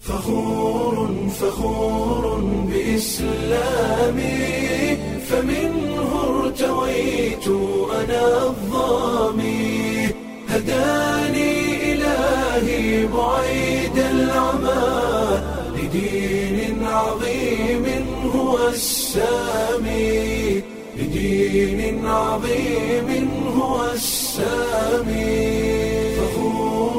فخور فخور بإسلامي فمنه ارتويت أنا الظامي هداني إلهي بعيد العمى لدين عظيم هو السامي لدين عظيم هو السامي فخور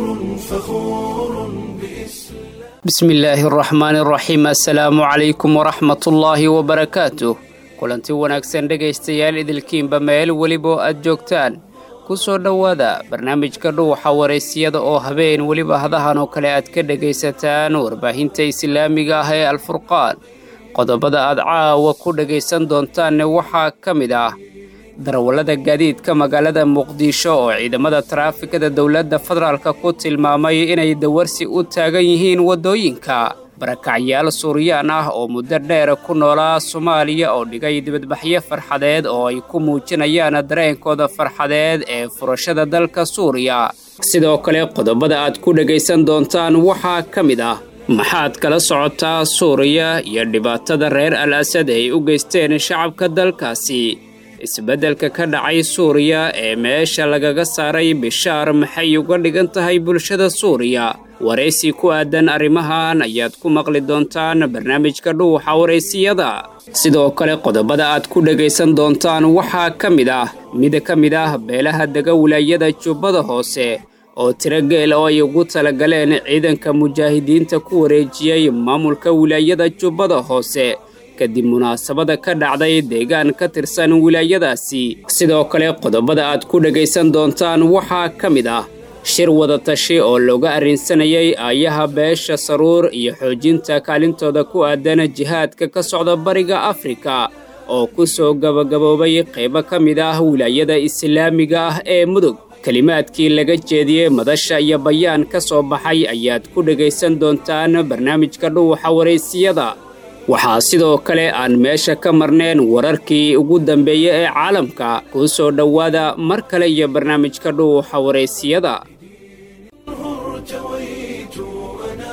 فخور بإسلام bismi illaahi araxmaani araxiim assalaamu calaykum waraxmatullaahi wabarakaatuh kulanti wanaagsan dhegaystayaal idilkiinba meel weliba aad joogtaan ku soo dhowaada barnaamijka dhuuxa waraysiyada oo habeen weliba hadahan oo kale aad ka dhegaysataan warbaahinta islaamiga ah ee alfurqaan qodobada aad caawa ku dhegaysan doontaanne waxaa ka mid ah darawallada gaadiidka magaalada muqdisho oo ciidamada taraafikada dowladda federaalka ku tilmaamay inay dawarsi u taagan yihiin waddooyinka barakacyaal suuriyaan ah oo muddo dheer ku noolaa soomaaliya oo dhigay dibadbaxyo farxadeed oo ay ku muujinayaan dareenkooda farxadeed ee furashada dalka suuriya sidoo kale qodobada aad ku dhegaysan doontaan waxaa ka mid ah maxaad kala socotaa suuriya iyo dhibaatada reer al asad ay u geysteen shacabka dalkaasi isbeddelka ka dhacay suuriya ee meesha lagaga saaray bishaar maxay uga dhigan tahay bulshada suuriya waraysi ku aadan arrimahan ayaad ku maqli doontaan barnaamijka dhuuxa waraysiyada sidoo kale qodobada aad ku dhegaysan doontaan waxaa ka mid ah mid ka mid ah beelaha dega wilaayada jubbada hoose oo tiro geel oo ay ugu talagaleen ciidanka mujaahidiinta ku wareejiyey maamulka wilaayada jubbada hoose kadib munaasabada ka dhacday deegaan ka tirsan wilaayadaasi sidoo kale qodobada aad ku dhegaysan doontaan waxaa ka mid ah shir wadatashi oo looga arrinsanayay aayaha beesha saruur iyo xoojinta kaalintooda ku aadan jihaadka ka socda bariga afrika oo ku soo gabagaboobay qaybo ka mid ah wilaayada islaamiga ah ee mudug kelimaadkii laga jeediyey madasha iyo bayaan ka soo baxay ayaad ku dhegaysan doontaan barnaamijka dhuuxa waraysiyada waxaa sidoo kale aan meesha ka marneen wararkii ugu dambeeyey ee caalamka kuu soo dhowaada mar kale iyo barnaamijka dhuuxa waraysiyada ارتويت أنا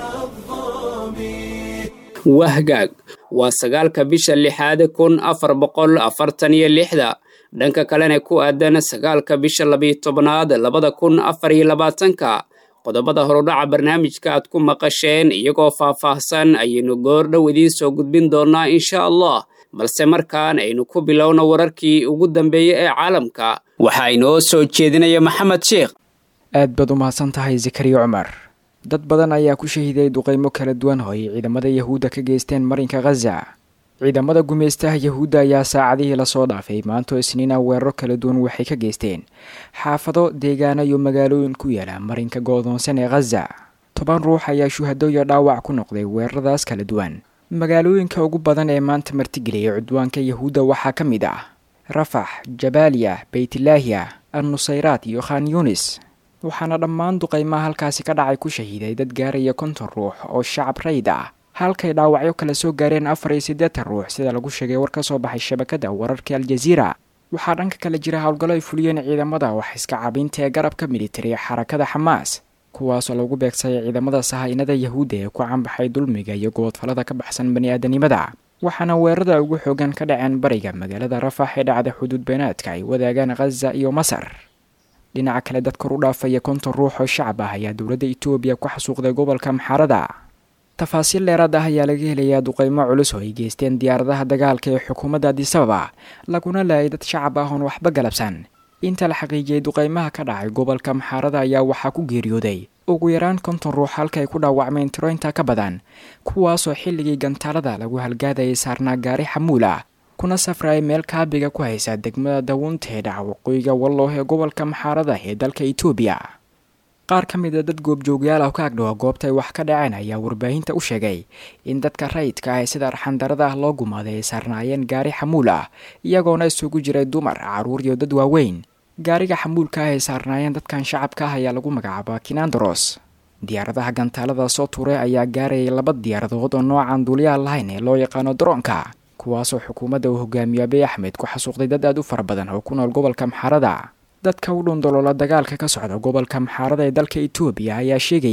الظامي wahgaag waa sagaalka bisha lixaad kun afar boqol afartan iyo lixda dhanka kalena ku aadan sagaalka bisha labiyo tobnaad labada kun afar iyo labaatanka qodobada horudhaca barnaamijka aad ku maqasheen iyagoo faah-faahsan ayaynu goordhow idiin soo gudbin doonnaa insha allah balse markaan aynu ku bilowno wararkii ugu dambeeyey ee caalamka waxaa inoo soo jeedinaya maxamed sheekh aad baad u mahadsan tahay zakariya cumar dad badan ayaa ku shahiday duqeymo kala duwan oo ay ciidamada yahuudda ka geysteen marinka khaza ciidamada gumaystaha yahuudda ayaa saacadihii lasoo dhaafay maantoo isniina weeraro kala duwan waxay ka geysteen xaafado deegaano iyo magaalooyin ku yaala marinka goodoonsan ee khaza toban ruux ayaa shuhado iyo dhaawac ku noqday weeraradaas kala duwan magaalooyinka ugu badan ee maanta martigeliyay cudwaanka yahuudda waxaa ka mid ah rafax jabaaliya beytlaahiya an nusayraat iyo khan yunis waxaana dhammaan duqeymaha halkaasi ka dhacay ku shahiiday dad gaaraya konton ruux oo shacab rayd ah halkay dhaawacyo kala soo gaareen afar iyo siddeetan ruux sida lagu sheegay war ka soo baxay shabakada wararka aljaziira waxaa dhanka kale jira howlgallo ay fuliyeen ciidamada wax iska caabinta ee garabka militari xarakada xamaas kuwaasoo lagu beegsayay ciidamada sahaynada yahuudda ee ku canbaxay dulmiga iyo goodfallada ka baxsan bani-aadanimada waxaana weerarada ugu xoogan ka dhaceen bariga magaalada rafax ee dhacda xuduud beenaadka ay wadaagaan khaza iyo masar dhinaca kale dad kor u dhaafaya konton ruux oo shacab ah ayaa dowladda etoobiya ku xasuuqday gobolka maxaarada tafaasiil dheeraad ah ayaa laga helayaa duqeymo culus oo ay geysteen diyaaradaha dagaalka ee xukuumadda adisababa laguna laayay dad shacab ah oon waxba galabsan inta la xaqiijiyey duqeymaha ka dhacay gobolka maxaarada ayaa waxaa ku geeriyooday ugu yaraan konton ruux halka ay ku dhaawacmeen tiro intaa ka badan kuwaasoo xilligii gantaalada lagu halgaadayay saarnaa gaari xamuul ah kuna safraya meel kaabiga ku haysa degmada dawuunta ee dhaca waqooyiga walloh ee gobolka maxaarada ee dalka etoobiya qaar ka mid a dad goobjoogyaal ah ka agdhowa goobta ay wax ka dhaceen ayaa warbaahinta u sheegay in dadka rayidka ah ee sida arxandarada ah loo gumaaday ay saarnaayeen gaari xamuul ah iyagoona isugu jiray dumar caruur iyo dad waaweyn gaariga xamuulka ah ay saarnaayeen dadkan shacabka ah ayaa lagu magacaabaa kinandaros diyaaradaha gantaalada soo tuuray ayaa gaarayay laba diyaaradood oo noocan duuliyaha lahayn ee loo yaqaano daroonka kuwaasoo xukuumadda uu hogaamiyo abiy axmed ku xasuuqday dad aad u fara badan oo ku nool gobolka maxaarada dadka u dhundoloola dagaalka ka socda gobolka maxaarada ee dalka etoobiya ayaa sheegaya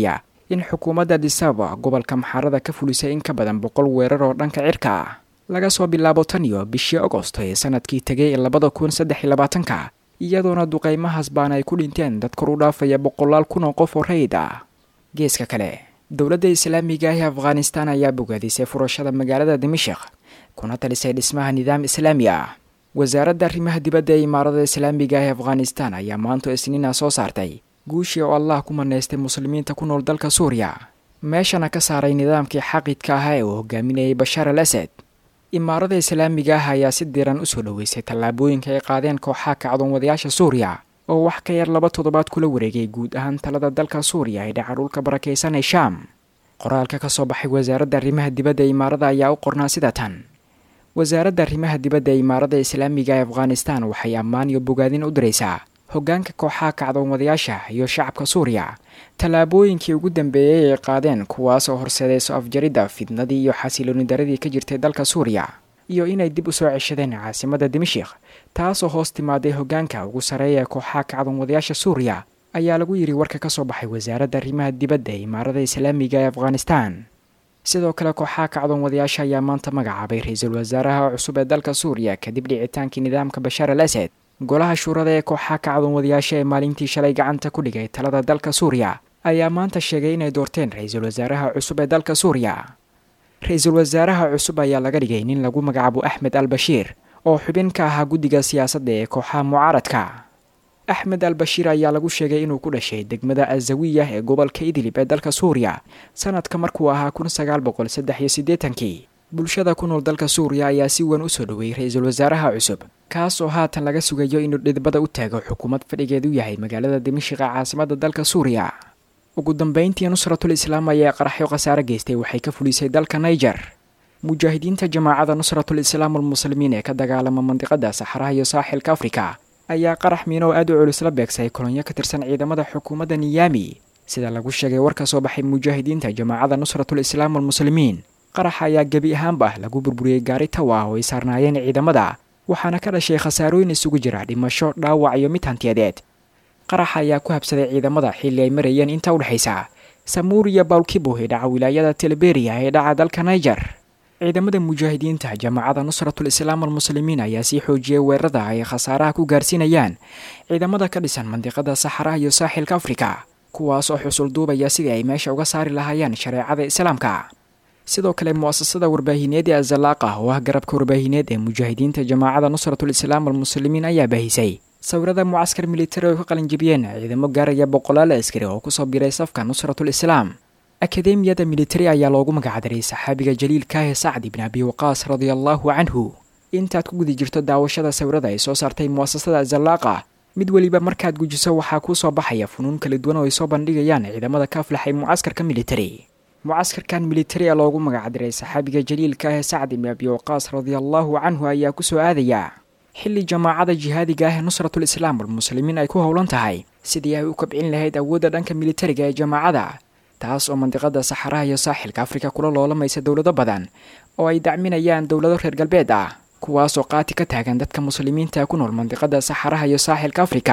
in xukuumadda disaba gobolka maxaarada ka fulisay in ka badan boqol weerar oo dhanka cirka ah laga soo bilaabo tan iyo bishii agosto ee sanadkii tegay labada kun saddex iyo labaatanka iyadoona duqaymahaas baana ay ku dhinteen dad kor u dhaafaya boqolaal kun oo qof oo rayid ah geeska kale dowladda islaamiga ah ee afghanistan ayaa bogaadisay furashada magaalada dimashik kuna talisay dhismaha nidaam islaami ah wasaaradda arrimaha dibadda ee imaarada islaamiga ah ee afghanistan ayaa maanta isniina soo saartay guushii oo allah ku manaystay muslimiinta ku nool dalka suuriya meeshana ka saaray nidaamkii xaqidka ahaa ee uu hogaaminayay bashaar al asad imaarada islaamiga ah ayaa si diran usoo dhoweysay tallaabooyinka ay qaadeen kooxaha kacdoonwadayaasha suuriya oo wax ka yar laba toddobaad kula wareegay guud ahaan talada dalka suuriya ee dhaca dhulka barakaysan ee shaam qoraalka ka soo baxay wasaaradda arrimaha dibadda ee imaarada ayaa u qornaa sida tan wasaaradda arrimaha dibadda ee imaarada islaamiga ee afghanistan waxay ammaan iyo bogaadin u diraysaa hoggaanka kooxaha kacdoonwadayaasha iyo shacabka suuriya tallaabooyinkii ugu dambeeyey ay qaadeen kuwaas oo horseedayso afjaridda fidnadii iyo xasilooni daradii ka jirtay dalka suuriya iyo inay dib u soo ceshadeen caasimadda dimashik taasoo hoos timaaday hoggaanka ugu sarreeya ee kooxaha kacdoonwadayaasha suuriya ayaa lagu yidhi warka ka soo baxay wasaaradda arrimaha dibadda ee imaarada islaamiga ee afghanistan sidoo kale kooxaha kacdoonwadayaasha ayaa maanta magacaabay ra-iisul wasaaraha cusub ee dalka suuriya kadib dhicitaankii nidaamka bashaar al asad golaha shuurada ee kooxaha kacdoonwadayaasha ee maalintii shalay gacanta ku dhigay talada dalka suuriya ayaa maanta sheegay inay doorteen ra-iisul wasaaraha cusub ee dalka suuriya ra-iisul wasaaraha cusub ayaa laga dhigay nin lagu magacaabo axmed al bashiir oo xubin ka ahaa guddiga siyaasadda ee kooxaha mucaaradka axmed al bashiir ayaa lagu sheegay inuu ku dhashay degmada azawiya ee gobolka idlib ee dalka suuriya sanadka markuu ahaa kun sagaal boqol saddex iyo siddeetankii bulshada ku nool dalka suuriya ayaa si weyn usoo dhoweeyey ra-iisul wasaaraha cusub kaas oo haatan laga sugayo inuu dhidbada u taago xukuumad fadhigeedu yahay magaalada dimashiqa caasimadda dalka suuriya ugu dambeyntii nusratul islaam ayaa qaraxyo khasaare geystay waxay ka fulisay dalka niger mujaahidiinta jamaacada nusratul islaam almuslimiin ee ka dagaalama mandiqada saxaraha iyo saaxilka afrika ayaa qarax miino aad u culus la beegsay kolonyo ka tirsan ciidamada xukuumadda niyaami sida lagu sheegay war ka soo baxay mujaahidiinta jamaacada nusratul islaam almuslimiin qaraxa ayaa gebi ahaanba lagu burburiyey gaari tawa oo ay saarnaayeen ciidamada waxaana ka dhashay khasaarooyin isugu jira dhimasho dhaawac iyo mid hantiyadeed qaraxa ayaa ku habsaday ciidamada xilli ay marayeen inta udhexaysa samuur iyo bawlkibo ee dhaca wilaayada teleberiya ee dhaca dalka niger ciidamada mujaahidiinta jamaacada nusratul islaam almuslimiin ayaa sii xoojiyey weerarada ay khasaaraha ku gaarsiinayaan ciidamada ka dhisan mandiqada saxaraha iyo saaxilka afrika kuwaas oo xusul duubaya sidii ay meesha uga saari lahaayeen shareecada islaamka sidoo kale mu-asasada warbaahineed ee azalaaqa oo ah garabka warbaahineed ee mujaahidiinta jamaacada nusratul islaam almuslimiin ayaa baahisay sawirada mucaskar militari oo ka qalinjibiyeen ciidamo gaaraya boqolaal askari oo kusoo biray safka nusratul islaam akademiyada militari ayaa loogu magacdaray saxaabiga jaliilka ee sacd ibn abi waqaas radia allaahu canhu intaad ku guda jirto daawashada sawirada ay soo saartay mu'asasada azalaaqa mid weliba markaad gujiso waxaa kuu soo baxaya funuun kala duwan oo ay soo bandhigayaan ciidamada ka aflaxay mucaskarka militari mucaskarkan militari ee loogu magacdiray saxaabiga jaliilka ah ee sacd ibn abi waqaas radiallaahu canhu ayaa ku soo aadaya xilli jamaacada jihaadiga ah ee nusratul islaam almuslimiin ay ku howlan tahay sidii ay u kabcin lahayd awoodda dhanka militariga ee jamaacada taas oo mandiqada saxaraha iyo saaxilka afrika kula loolamaysa dowlado badan oo ay dacminayaan dowlado reer galbeed ah kuwaasoo qaati ka taagan dadka muslimiinta ku nool mandiqada saxaraha iyo saaxilka afrika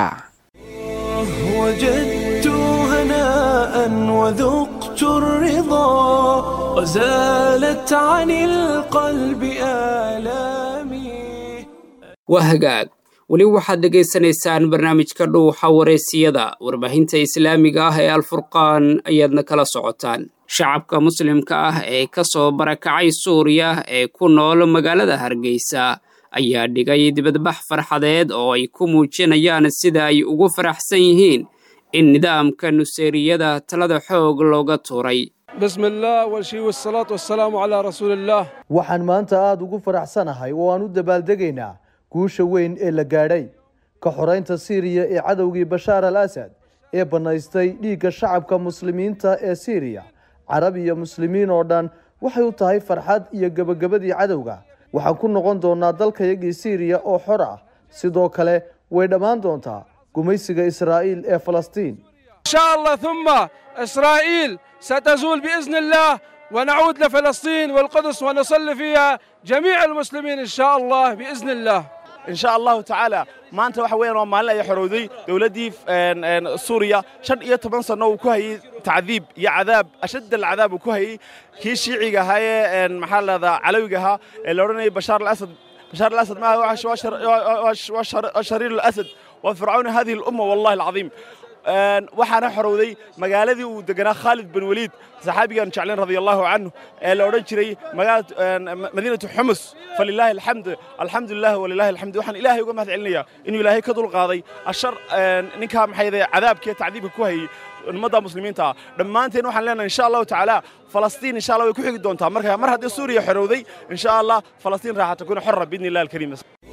وجدت هناء وذقت الرضا وزالت عن القلب آلامي waa hagaag weli waxaad dhegaysanaysaan barnaamijka dhuuxa wareysiyada warbaahinta islaamiga ah ee alfurqaan ayaadna kala socotaan shacabka muslimka ah ee ka soo barakacay suuriya ee ku nool magaalada hargeysa ayaa dhigay dibadbax farxadeed oo ay ku muujinayaan sida ay ugu faraxsan yihiin in nidaamka nuseeriyada talada xoog looga tuuray بسم الله والشي والصلاة والسلام على رسول الله waxaan maanta aada ugu faraxsanahay oo aan u dabaaldegaynaa guusha weyn ee la gaadhay ka xoraynta siiriya ee cadowgii bashaar al asad ee bannaystay dhiigga shacabka muslimiinta ee siiriya carab iyo muslimiin oo dhan waxay u tahay farxad iyo gebagabadii cadowga waxaan ku noqon doonaa dalkayagii siiriya oo xor ah sidoo kale way dhammaan doontaa gumaysiga israa'iil ee falastiin إن شاء الله ثم إسرائيل ستزول بإذن الله ونعود لفلسطين والقدس ونصلي فيها جميع المسلمين إن شاء الله بإذن الله insha allahu tacaala maanta waxa weeyaan waa maalin ay xorowday dowladdii suuriya shan iyo toban sanno uu ku hayey tacdiib iyo cadaab ashadd alcadaab uu ku hayey kii shiiciga ahaa ee maxaa lahdaa calawiga ahaa ee la odhanayay bashaar alasad bashaar alasad maaha waa shariir alasad waa fircawn hadihi alumma wallahi alcadiim waxaana xorowday magaaladii uu deganaa khaalid bin waliid saxaabigaan jeclayn radia allahu canhu ee la odhan jiray madiinatu xumus falilaahi alxamd alxamdulilah walilahi alxamd waxaan ilaahay uga mahad celinayaa inuu ilaahay ka dulqaaday ashar ninkaa maxayde cadaabkiiyo tacdiibka ku hayey ummadda muslimiinta ah dhammaanteen waxaan leenahay insha allahu tacaala falastiin insha allah way ku xigi doontaa marka mar haddii suuriya xorowday insha allah falastiin raaxa takuna xorra biidni illah alkariim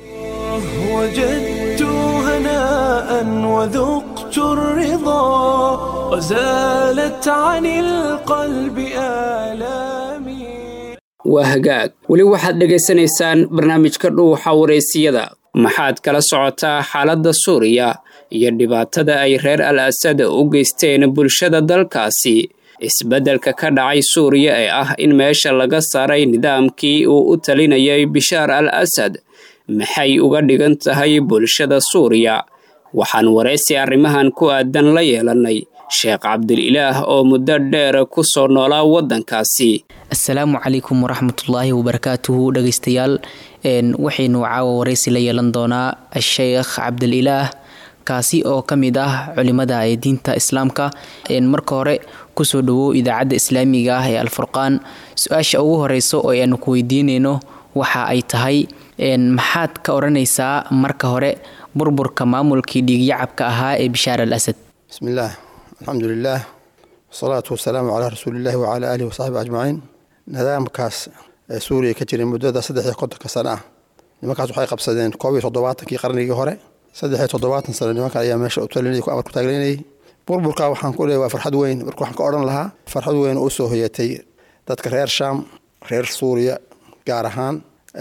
وجدت هناء وذقت الرضا وزالت عن القلب آلامي waa hagaag weli waxaad dhegaysanaysaan barnaamijka dhuuxa wareysiyada maxaad kala socotaa xaaladda suuriya iyo dhibaatada ay reer al asad u geysteen bulshada dalkaasi isbeddelka ka dhacay suuriya ee ah in meesha laga saaray nidaamkii uu u talinayay bishaar al asad maxay uga dhigan tahay bulshada suuriya waxaan waraysi arrimahan ku aadan la yeelannay sheekh cabdililaah oo muddo dheer ku soo noolaa waddankaasi assalaamu calaykum waraxmatullaahi wabarakaatuhu dhegaystayaal waxaynu caawa waraysi la yeelan doonaa sheekh cabdililaah kaasi oo ka mid ah culimada ee diinta islaamka marka hore kusoo dhawow idaacadda islaamiga ah ee alfurqaan su-aasha ugu horeyso oo aanu ku weydiinayno waxa ay tahay maxaad ka odhanaysaa marka hore burburka maamulkii dhiigyacabka ahaa ee bishaar al asad bismi illaah alxamdu lilaah wasalaatu wasalaamu calaa rasuulillahi wacalaa aalihi wasaxbi ajmaciin nidaamkaas ee suuriya ka jiray muddada saddex iyo kontonka sano ah nimankaas waxay qabsadeen koob iyo toddobaatankii qarnigii hore saddex iyo toddobaatan sano nimankan ayaa meesha utalinay ku amar ku taagleynayay burburka waxaan ku leeyahay waa farxad weyn marka waxaan ka odhan lahaa farxad weyn oo usoo hoyatay dadka reer shaam reer suuriya gaar ahaan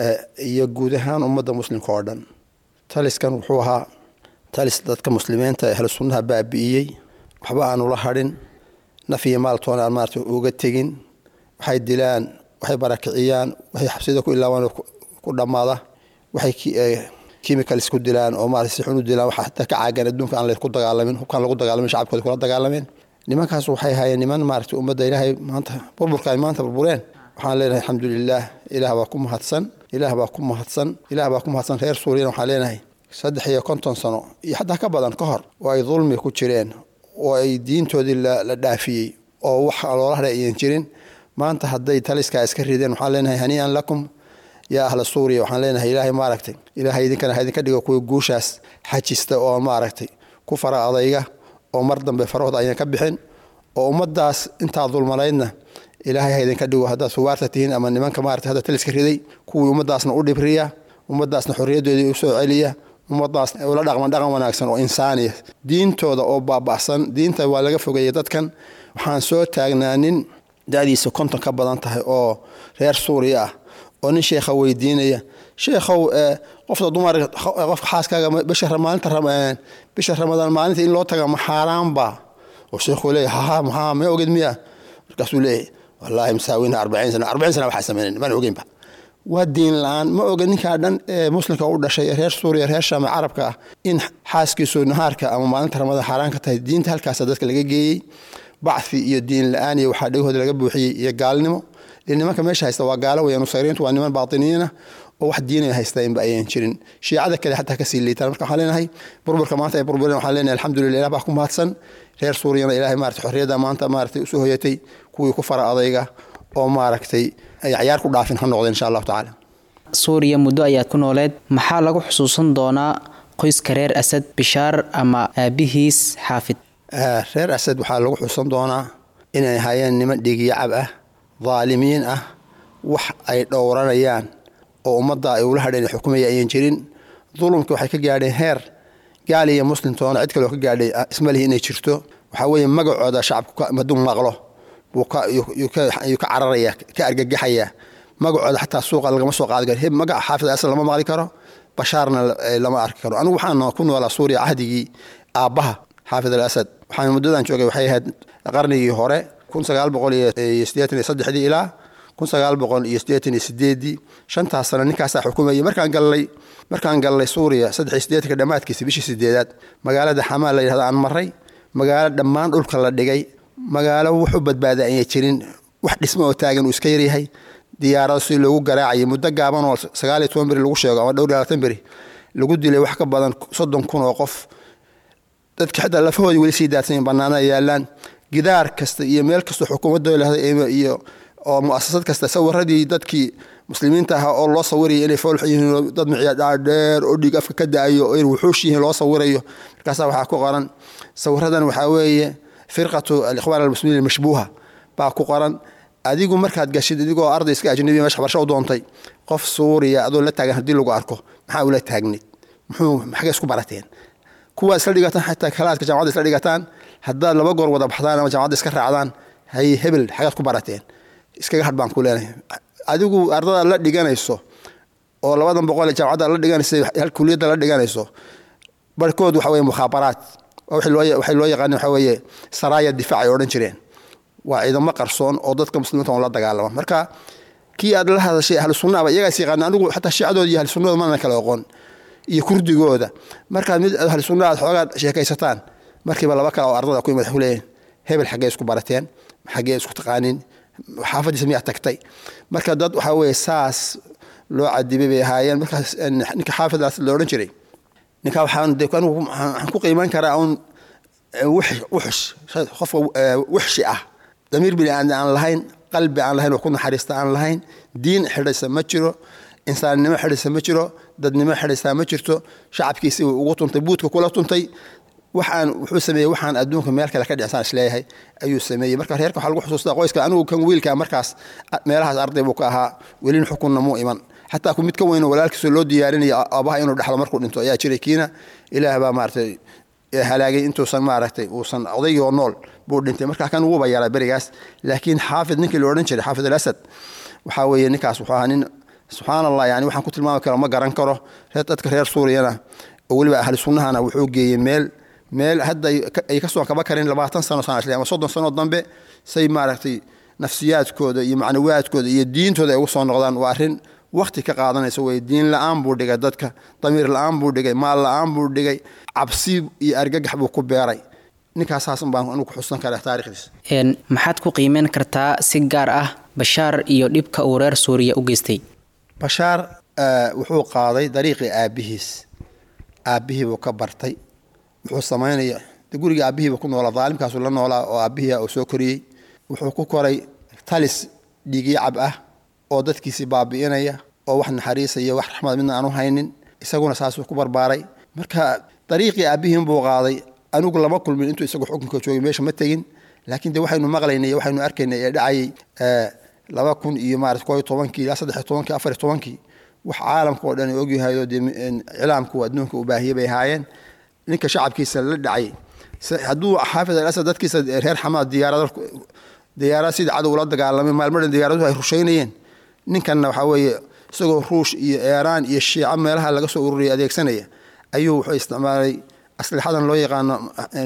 iyo guud ahaan ummadda muslimka oo dhan taliskan wuxuu ahaa talis dadka muslimiinta ee ahlu sunnaha baabi'iyey waxba aanu la hadhin naf iyo maaltoona aan maarata uga tegin waxay dilaan waxay barakiciyaan waxay xabsida ku ilaawaan ku dhammaada waxay chemicals ku dilaan oo maarata si xun u dilaan waxa hataa ka caagan adduunka aan laysku dagaalamin hubkaan lagu dagaalamin shacabkooda kula dagaalameen nimankaas waxay hayeen niman maarata ummadda ilaahay maanta burburka ay maanta burbureen waxaan leenahay alxamdulilaah ilaah baa ku mahadsan ilaah baa ku mahadsan ilaah baa ku mahadsan reer suuriyana waxaan leenahay saddex iyo konton sano iyo xataa ka badan ka hor oo ay dulmi ku jireen oo ay diintoodii la dhaafiyey oo wax loola hadhay ayan jirin maanta hadday taliskaa iska rideen waxaan leenahay haniian lakum yaa ahla suuriya waxaan leenahay ilaahay maaragtay ilaahay idinkana idinka dhigo kuwa guushaas xajista oo maaragtay ku fara adayga oo mar dambe farahooda ayaan ka bixin oo ummaddaas intaa dulmanaydna ilaahay ha idinka dhigo haddaad suwaarta tihiin ama nimanka maarata hadda taliska riday kuwii ummaddaasna u dhibriya ummaddaasna xorriyaddoodii u soo celiya ummadaas ula dhaqman dhaqan wanaagsan oo insaaniya diintooda oo baaba'san diinta waa laga fogeeyey dadkan waxaan soo taagnaa nin da'diisa konton ka badan tahay oo reer suuriya ah oo nin sheekha weydiinaya sheekhow qofta dumar qofka xaaskaaga bisha maalinta bisha ramadaan maalinta in loo taga ma xaaraanba oo sheekhuu leeyahy haha maxaa ma oged miya markaasuu leeyahy wallaahi masaawina arbaciin sana arbaciin sana waxaa sameynayn maan ogeynba waa diin la-aan ma oga ninkaa dhan ee muslimka u dhashay reer suuriya reer shaam carabka ah in xaaskiisu nahaarka ama maalinta ramadaan xaaraan ka tahay diinta halkaasa dadka laga geeyey bacfi iyo diin la-aan iyo waxaa dhegahooda laga buuxiyey iyo gaalnimo nimanka meesha haysta waa gaalo weya nusayriintu waa niman baatiniyiina oo wax diinaya haystainba ayaan jirin shiicada kale xataa kasii liitaan marka waxaan leenahay burburka maanta ay burbureen waxaan leenahay alxamdulillah ilah baa ku mahadsan reer suuriyana ilaahay maarata xorriyadda maanta maaragtay usoo hoyatay kuwii ku fara adayga oo maaragtay ay cayaar ku dhaafin ha noqdeen insha allahu tacaala suuriya muddo ayaad ku nooleed maxaa lagu xusuusan doonaa qoyska reer asad bishaar ama aabihiis xaafid reer asad waxaa lagu xusan doonaa inay hayeen niman dhiigyacab ah daalimiin ah wax ay dhowranayaan oo ummadda ay ula hadheen xukumaya ayan jirin dulumka waxay ka gaadheen heer gaal iyo muslimtoona cid kaleo ka gaadhay ismalihi inay jirto waxaa weeye magacooda shacabku maduu maqlo yuu ka cararaya ka argagaxaya magacooda xataa suuqa lagama soo qaadi karo heb magaca xaafid asad lama maqli karo bashaarna lama arki karo anigu waxaan ku noolaa suuriya cahdigii aabbaha xaafid al asad waxaan muddadan joogay waxay ahayd qarnigii hore kun sagaal boqol iyo siddeetan iyo saddexdii ilaa kun sagaal boqol iyo siddeetan iyo sideedii shantaas sano ninkaasaa xukumayay markaan gallay markaan gallay suuriya saddex iyo siddeetanka dhammaadkiisa bishii sideedaad magaalada xamaa la yidhahdo aan maray magaalo dhammaan dhulka la dhigay magaalo wuxu badbaada ayay jirin wax dhismo oo taagan uu iska yaryahay diyaarado si loogu garaacayay muddo gaaban oo sagaal iyo toban beri lagu sheego ama dhowr iyo labaatan beri lagu dilay wax ka badan soddon kun oo qof dadka xitaa lafahoodii weli sii daadsanyiin bannaanada yaallaan gidaar kasta iyo meel kastoo xukuumadda lahda iyo oo mu'asasad kasta sawiradii dadkii muslimiinta ahaa oo loo sawiraya inay foolx yihiin dad miciya dhaadheer oo dhiig afka ka da-ayo oo wuxuush yihiin loo sawirayo markaasaa waxaa ku qoran sawiradan waxaa weeye firqatu alikhwaan almuslimiin almashbuuha baa ku qoran adigu markaad gashid adigoo arday iska ajnabi meesha waxbarasho u doontay qof suuriya adoo la taagan haddii lagu arko maxaa ula taagnid muxuu maxagay isku barateen kuwa isla dhigataan xataa kalaadka jamacadda isla dhigataan haddaad laba goor wada baxdaan ama jamacadda iska raacdaan hay hebel xagaad ku barateen iskaga hadh baan ku leenahay adigu ardada la dhiganayso oo labadan boqol ee jamacadda la dhiganaysa hal kuliyadda la dhiganayso barkood waxa weye mukhaabaraat waxay loo yaqaaneen waxa weeye saraaya difaac ay odhan jireen waa ciidamo qarsoon oo dadka muslimiinta on la dagaalama marka kii aad la hadashay ahlu sunnaaba iyagaas yaqaana anigu xataa shiicadooda iyo ahlu sunnada mana kala oqon iyo kurdigooda markaad mid ahlu sunna aad xoogaa sheekaysataan markiiba laba kale oo ardada ku imad leeyihin hebel xaggee isku barateen xaggee isku taqaanin xaafadiisa miyaa tagtay marka dad waxaa weeye saas loo cadibay bay ahaayeen markaas ninka xaafidaas la odhan jiray ninka waxaan de anigu waxaan ku qiiman karaa un wuxush qofka wuxshi ah damiir bini aadam aan lahayn qalbi aan lahayn oo ku naxariista aan lahayn diin xidhaysa ma jiro insaannimo xidhaysa ma jiro dadnimo xidhaysaa ma jirto shacabkiisi uu ugu tuntay buudka kula tuntay waxaan wuxuu sameeyey waxaan adduunka meel kale ka dhicsaan isleeyahay ayuu sameeyey marka reerka waxaa lagu xusuustaa qoyska anigu kan wiilka markaas meelahaas arday buu ka ahaa welin xukunna muu iman xataa ku mid ka weyn walaalkiisoo loo diyaarinaya aabaha inuu dhexlo markuu dhinto ayaa jiray kiina ilaah baa maaragtay halaagay intuusan maaragtay uusan odaygoo nool buu dhintay markaa kan wuuba yaraa berigaas laakiin xaafid ninkii la odhan jiray xaafid alasad waxaa weeye ninkaas wuxuu ahaa nin subxaan allah yani waxaan ku tilmaami karo ma garan karo reer dadka reer suuriyana oo weliba ahli sunnahana wuxuu geeyey meel meel hadda ay ka soo kaba karin labaatan sano sana ama soddon sano dambe say maaragtay nafsiyaadkooda iyo macnawiyaadkooda iyo diintooda ay ugu soo noqdaan waa arrin wakti ka qaadanaysa wey diin la-aan buu dhigay dadka damiir la-aan buu dhigay maal la-aan buu dhigay cabsi iyo argagax buu ku beeray ninkaasaas baan anigu ku xusan karaa taarikhdiisa maxaad ku qiimeyn kartaa si gaar ah bashaar iyo dhibka uu reer suuriya u geystay bashaar wuxuu qaaday dariiqii aabbihiis aabbihii buu ka bartay wuxuu samaynaya guriga aabbihiiba ku noolaa daalimkaasu la noolaa oo aabbihii uu soo koriyey wuxuu ku koray talis dhiigyacab ah oo dadkiisii baabi'inaya oo wax naxariisaya wax raxmad midna aanu haynin isaguna saasuu ku barbaaray marka dariiqii aabbihiin buu qaaday anigu lama kulmin intuu isagu xukunka joogay meesha ma tegin laakiin de waxaynu maqlaynay waxaynu arkaynay ee dhacayay laba kun iyo maarata koo iyo tobankii ilaa saddex iyo tobankii afar iyo tobankii wax caalamka oo dhan ay ogyahayoo dee cilaamku adduunka u baahiyey bay ahaayeen ninka shacabkiisa la dhacay hadduu xaafid al asad dadkiisa reer xamaad diyaarado diyaarad sidii cadow ula dagaalamay maalmadhan diyaaraduhu ay rushaynayeen ninkanna waxaa weeye isagoo ruush iyo eeraan iyo shiico meelaha laga soo ururiyay adeegsanaya ayuu wuxuu isticmaalay aslixadan loo yaqaano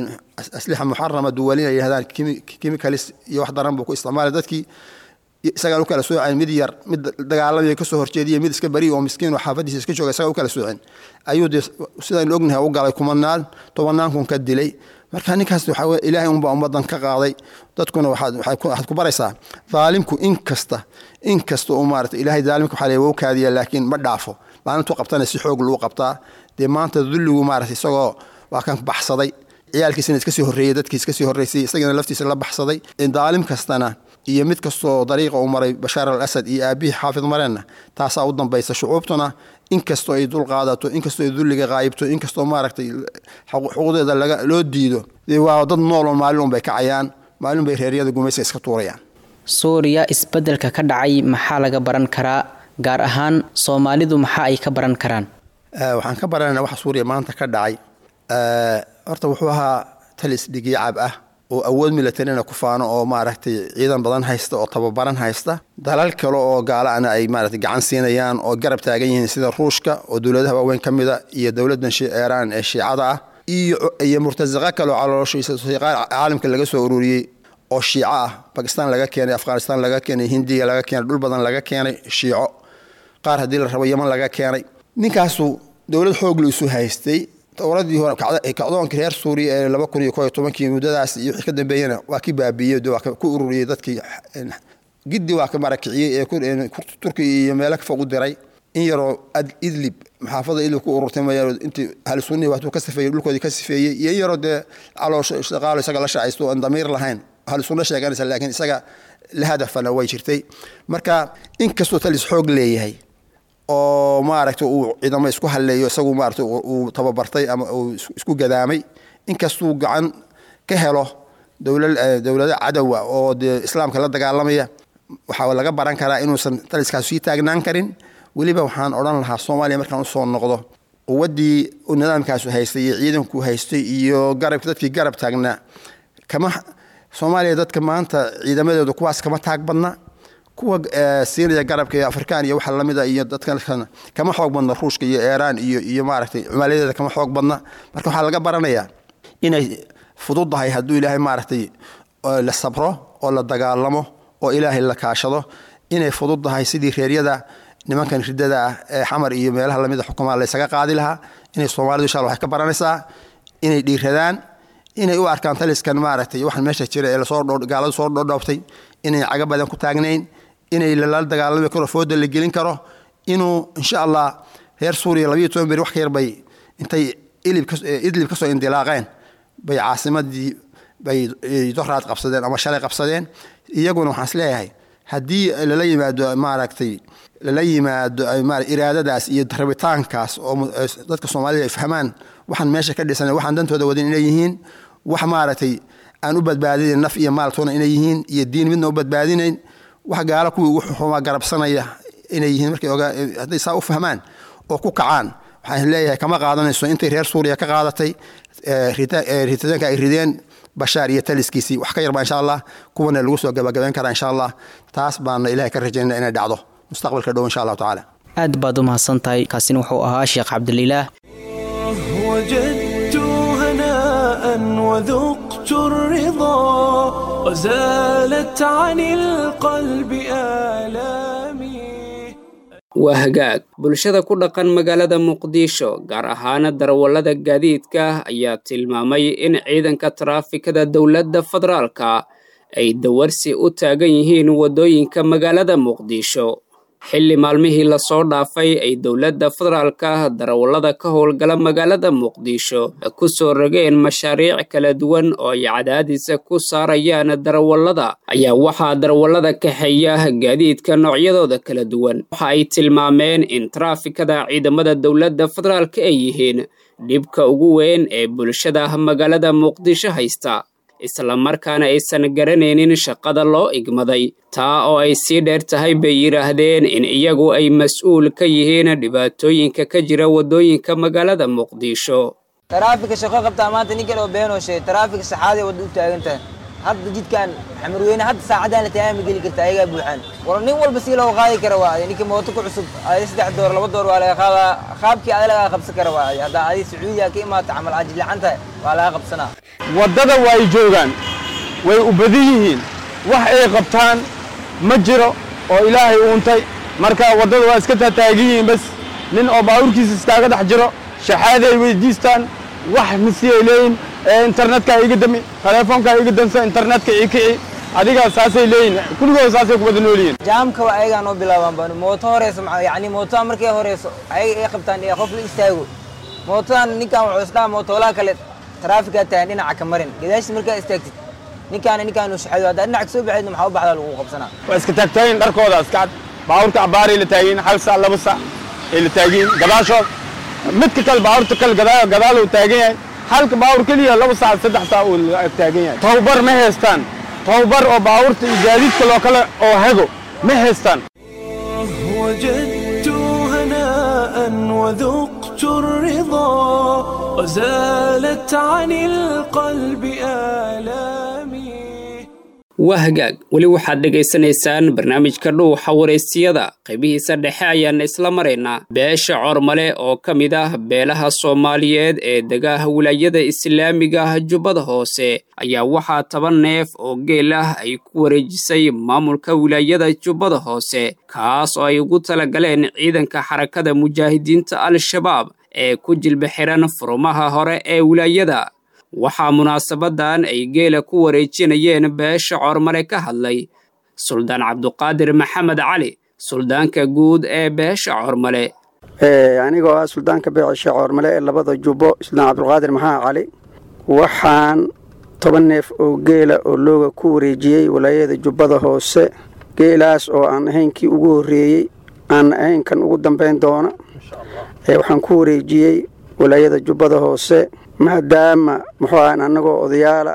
aslixa muxarama duwalin ay yidhahdaan chemicalis iyo wax daran buu ku isticmaalay dadkii isagaan u kala sooceen mid yar mid dagaalamaya kasoo horjeediya mid iska beri oo miskiin oo xaafadiisa iska jooga isagaa u kala sooceen ayuu dee sidaynu ognahay u galay kumanaan tobannaan kun ka dilay marka ninkaas waxaa weye ilaahay unbaa ummaddan ka qaaday dadkuna waxaad ku baraysaa daalimku in kasta in kasta uu maarata ilaahay daalimka waxaa leeyahay wou kaadiya laakiin ma dhaafo maalintuu qabtana si xoog lagu qabtaa dee maanta dulligu maarata isagoo waa kan baxsaday ciyaalkiisana iska sii horreeyey dadkii iska sii horreysay isagana laftiisa la baxsaday daalim kastana iyo mid kastoo dariiqa uu maray bashaar al asad iyo aabihii xaafid mareenna taasaa u dambaysa shucuubtuna inkastoo ay dul qaadato inkastoo ay dulliga qaayibto inkastoo maaragtay xuquuqdeeda loo diido waa dad nooloo maalin unbay kacayaan maalin bay reeryada gumayska iska tuurayaan suuriya isbeddelka ka dhacay maxaa laga baran karaa gaar ahaan soomaalidu maxaa ay ka baran karaan waxaan ka baranayna waxa suuriya maanta ka dhacay horta wuxuu ahaa talis dhigiicab ah oo awood militarina ku faano oo maaragtay ciidan badan haysta oo tababaran haysta dalal kale oo gaalaana ay maaragtay gacan siinayaan oo garab taagan yihiin sida ruushka oo dowladaha waaweyn ka mida iyo dowladdan iiraan ee shiicada ah iyo iyo murtasaqa kale oo calooshiisa caalamka laga soo ururiyey oo shiico ah bakistan laga keenay afghanistan laga keenay hindiya laga keenay dhul badan laga keenay shiico qaar haddii la rabo yeman laga keenay ninkaasu dowlad xooglu isu haystay dowladii hore kacdoonka reer suuriya ee laba kun iyo koo iyo tobankii muddadaas iyo wixii ka dambeeyena waa ki baabiiyey waa ku ururiyey dadkii giddi waa ka marakiciyey ee turkiya iyo meelo fog u diray in yaroo idlib maxaafada idlib ku ururtay mayaro intii ahlu sunnihi waatuu ka sifeeyey dhulkoodii ka sifeeyey iyo in yaroo dee caloosho shaqaalo isaga la shacaysto aan damiir lahayn ahlu sunno sheeganaysa laakiin isaga la hadafana way jirtay marka inkastoo talis xoog leeyahay oo maaragtay uu ciidamo isku halleeyo isagu maaragtay uu tababartay ama uu isku gadaamay inkastuu gacan ka helo dowlado cadowa oo dee islaamka la dagaalamaya waxaa laga baran karaa inuusan taliskaas sii taagnaan karin weliba waxaan odhan lahaa soomaaliya markaan usoo noqdo quwaddii nidaamkaasu haystay iyo ciidanku haystay iyo garab dadkii garab taagnaa kama soomaaliya dadka maanta ciidamadeedu kuwaas kama taag badna kuwa siinaya garabka ee afrikaan iyo waxa lamida iyo dadkan kama xoog badna ruushka iyo iiraan iyo iyo maaragtay cumaaladeeda kama xoog badna marka waxaa laga baranayaa inay fududahay hadduu ilaahay maaragtay la sabro oo la dagaalamo oo ilaahay la kaashado inay fududahay sidii reeryada nimankan ridada ah ee xamar iyo meelaha lamida xukumaa laysaga qaadi lahaa inay soomaalidu insha alla waxay ka baranaysaa inay dhiiradaan inay u arkaan taliskan maaragtay waxaan meesha jira ee lasoo gaaladu soo dhodhoobtay inay caga badan ku taagnayn inay lala dagaalami karo fooda la gelin karo inuu insha allah reer suuriya labayo toban beri wax ka yar bay intay idlib kasoo indilaaqeen bay caasimadii bay doraad qabsadeen ama shalay qabsadeen iyaguna waxaan isleeyahay haddii lala yimaado maaragtay lala yimaado iraadadaas iyo rabitaankaas oo dadka soomaalida ay fahmaan waxaan meesha ka dhisan waxaan dantooda wadin inay yihiin wax maaragtay aan u badbaadinayn naf iyo maaltoona inay yihiin iyo diin midna u badbaadinayn wax gaalo kuwii ugu xumaa garabsanaya inay yihiin markay hadday saa u fahmaan oo ku kacaan waxaan leeyahay kama qaadanayso intay reer suuriya ka qaadatay ritaanka ay rideen bashaar iyo taliskiisii wax ka yarbaa insha allah kuwana lagu soo gabagabayn karaa insha allah taas baana ilahay ka rajaynaa inay dhacdo mustaqbalka dhow insha allahu tacaala aad baad u mahadsan tahay kaasina wuxuu ahaa sheekh cabdililaah وجدت هناء وذقت الرضا وزالت عن القلب آلامي waa hagaag bulshada ku dhaqan magaalada muqdisho gaar ahaana darawallada gaadiidka ayaa tilmaamay in ciidanka taraafikada dowladda federaalka ay dawarsi u taagan yihiin waddooyinka magaalada muqdisho xilli maalmihii lasoo dhaafay ay dowladda federaalka darawallada ka howlgala magaalada muqdisho ku soo rogeen mashaariic kala duwan oo ay cadaadisa ku saarayaan darawallada ayaa waxaa darawallada kaxeeya gaadiidka noocyadooda kala duwan waxa ay tilmaameen in taraafikada ciidamada dowladda federaalka ay yihiin dhibka ugu weyn ee bulshada magaalada muqdisho haysta islamarkaana aysan garanaynin shaqada loo igmaday taa oo ay sii dheer tahay bay yidhaahdeen in iyagu ay mas-uul ka yihiin dhibaatooyinka ka jira waddooyinka magaalada muqdisho taraafika shaqo qabtaa maanta ninkan oo beenoo sheegay taraafika saxaadii wadda u taagan tahay hadda jidkan xamarweyne hadda saacadaan la taagaama geli karta ayagaa buuxaan war nin walba si loo qaadi kara waa ninka mooto ku cusub adi saddex door laba door waa laga qaadaa qaabkii ada lagaa qabsan kara waa haddaa adi sacuudiya ka imaata camal caajil lacan tahay waa laga qabsanaa waddada way joogaan way u badan yihiin wax ay qabtaan ma jiro oo ilaahay uuntay marka waddada waa iska taataagan yihiin bas nin oo baabuurkiisa iskaaga dhex jiro shaxaaday weydiistaan wax misiyay leeyihin internetka iga dami telefoonka iga dansa internetka ii kici adiga saasay leeyihin kulligood saasay ku wada nool yihiin jaamka waa ayagaa noo bilaabaan baan mooto horeyso yani mootoda markay horeyso ayaga ay qabtaan ee qof la istaago mootodan ninkan wuxuu isdhaha mootoolaha kale taraafikaa tahan dhinaca ka marin gadaashis markaa istaagtid ninkaana ninkaanu shaxayo haddaa dhinaca soo baxaydna maxaa u baxdaa lagu qabsanaa waa iska taagtaayin dharkooda iska cad baabuurka cabaaray la taagiin hal sac laba sac ay la taagiin gadaashood midka kale baabuurta kale gadaal uu taagan yahay halka baawur keliya laba saac saddex saac uu taagan yahay tababar ma haystaan tababar oo baabuurta iyo gaadiidka loo kale oo hago ma haystaan وجدت هناء وذقت الرضا وزالت عن القلب آلامي waa hagaag weli waxaad dhegaysanaysaan barnaamijka dhuuxa wareystiyada qaybihiisa dhexe ayaan isla maraynaa beesha cormale oo ka mid ah beelaha soomaaliyeed ee degaha wilaayada islaamiga ah jubbada hoose ayaa waxaa toban neef oo geel ah ay ku wareejisay maamulka wilaayada jubbada hoose kaas oo ay ugu talagaleen ciidanka xarakada mujaahidiinta al-shabaab ee ku jilba xiran furumaha hore ee wilaayada waxaa munaasabadan ay geela ku wareejinayeen beesha cormale ka hadlay suldaan cabduqaadir maxamed cali suldaanka guud ee beesha cormale anigoo ah suldaanka beesha cormale ee labada jubbo suldaan cabdulqaadir maxamed cali waxaan toban neef oo geela oo looga ku wareejiyey walaayada jubbada hoose geelaas oo aan ahaynkii ugu horreeyey aan ahaynkan ugu dambayn doona waxaan ku wareejiyey walaayada jubbada hoose maadaama muxuu ahan annagoo odayaala